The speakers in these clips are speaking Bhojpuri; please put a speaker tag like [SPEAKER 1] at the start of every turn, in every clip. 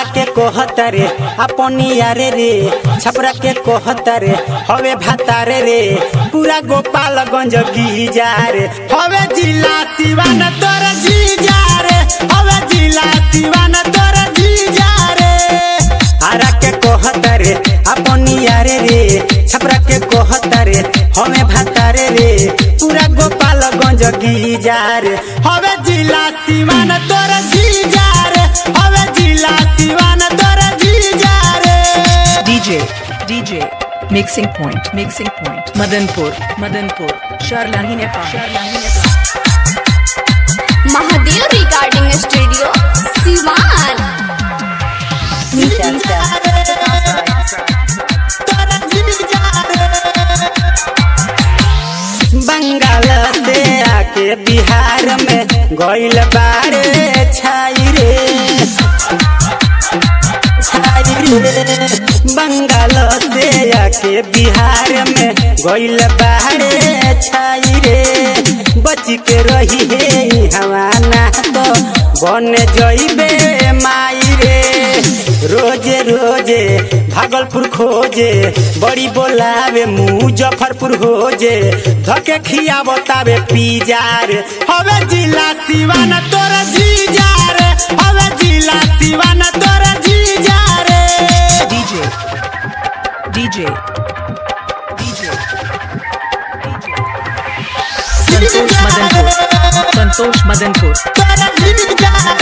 [SPEAKER 1] आरा के कोहतरे अपनी यारे रे छपरा के कोहतरे हवे भातारे रे पूरा गोपालगंज गीजा रे हवे जिला सिवान तोर जीजा रे हवे जिला सिवान तोर जीजा रे आरा के कोहतरे अपनी यारे रे छपरा के कोहतरे हमें भातारे रे पूरा गोपालगंज गीजा रे हवे जिला सिवान तोर जीजा रे हवे जिला सिवान तोर जीजा रे
[SPEAKER 2] DJ, DJ, mixing point, mixing point, Madanpur, Madanpur, Sharlahi Nepal, Sharlahi Nepal.
[SPEAKER 3] Mahadev recording studio Siwan
[SPEAKER 1] तोर जीजा रे बंगाल से आके बिहार में गइल बारे छाई रे छाई रे बंगाल से आके बिहार में गइल बारे छाई रे बच के रही हे हवाना तो बन जइबे माई रे रोजे रोजे भागलपुर खोजे बड़ी बोलावे मुजफ्फरपुर होजे धके खिया बतावे पीजार हवे जिला सिवान तोर जीजार हवे जिला सिवान तोर जीजार
[SPEAKER 2] DJ, DJ, DJ, Santosh Madanpur, Santosh Madanpur,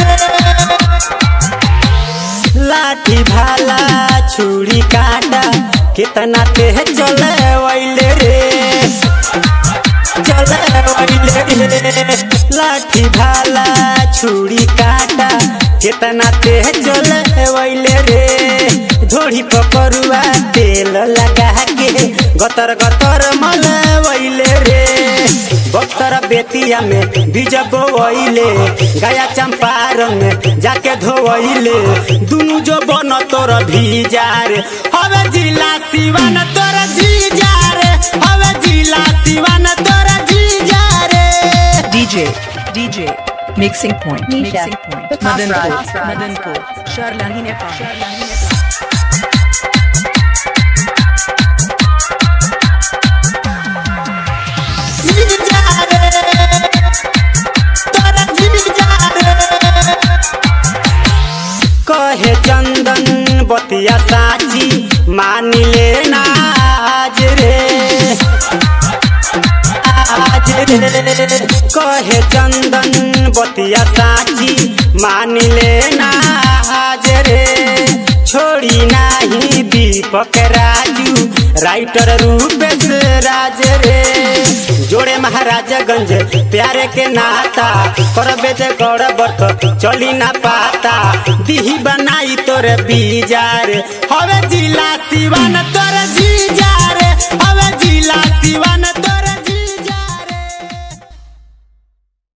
[SPEAKER 1] लाठी भाला छुरी काटा कितना तेज चले वैले रे चले वैले रे लाठी भाला छुरी काटा कितना तेज चले वैले रे धोड़ी पकड़ुआ तेल लगा के गतर गतर मल वैले रे बक्सर बेतिया में बीज बोवैले गया चंपारण में जाके धोवैले दुनु जो बन तोर भीजार हवे जिला सिवान तोर जीजार हवे जिला सिवान तोर जीजार
[SPEAKER 2] DJ, DJ, mixing point, mixing point, Madanpur, Madanpur, Sharlahi Nepal, Sharlahi Nepal.
[SPEAKER 1] कहे चंदन बतिया साची मान लेना आज रे आज रे कहे चंदन बतिया साची मान लेना आज रे छोड़ी नाही दीपक राजू राइटर रूपेश राज रे जोड़े महाराजगंज प्यारे के नाता करबे जे गड़बड़ चली ना पाता दिही बनाई तोरे बीजार हवे जिला सिवान तोरे जीजार हवे जिला सिवान